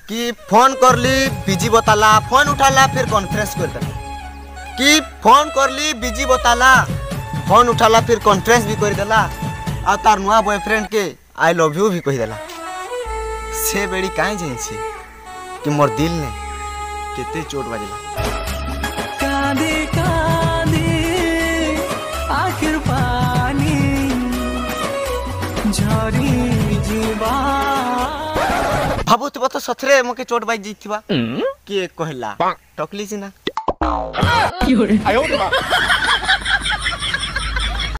कि फोन करली busy बताला phone उठाला फिर कॉन्फ्रेंस कर देला कि फोन करली बिजी बताला फोन उठाला फिर कॉन्फ्रेंस भी कर देला आ तार नुआ बॉयफ्रेंड के आई लव यू भी कह देला से बेड़ी काहे जाइछी कि मोर दिल ने केते चोट बाजला कांदे कांदे आखिर पानी झरी जीवा ଭାବୁଥିବ ତ ସଥରେ ମକେ ଚୋଟ ବାଜି ଯାଇଥିବା କିଏ କହିଲା ଟକଲି ସିନା